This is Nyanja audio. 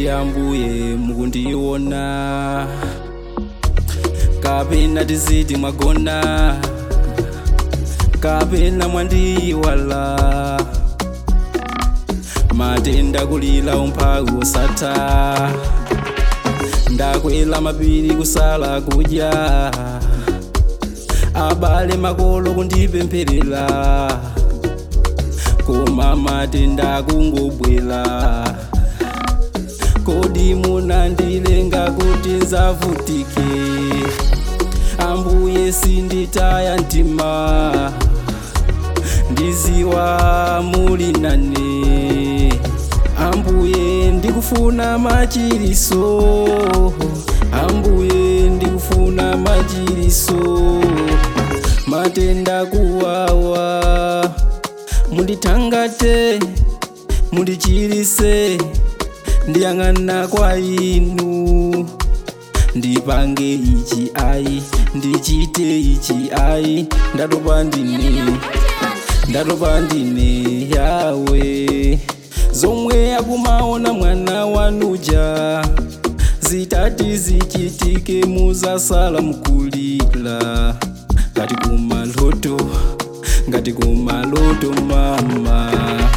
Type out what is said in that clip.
ngati ambuye mukundiona kapena tiziti mwagona kapena mwandiyiwala matenda kulila umphawi wosatha ndakwela mapiri kusala kudya abale makolo kundipempherera koma matenda kungobwela kodi munandilenga kuti nzavutike ambuye sinditaya mtima ndiziwa muli nane ambuye ndikufuna machiriso ambuye ndikufuna machiriso matenda kuwawa mundithangate mundichirise ndiyang'ana kwa inu ndipange ichi ayi ndichite ichi ayi ndatopa ndine ndatopa ndine yawe zomwe akumaona mwana wanuja zitati zichitike muzasala mkulira ngati kumaloto ngati kumaloto mama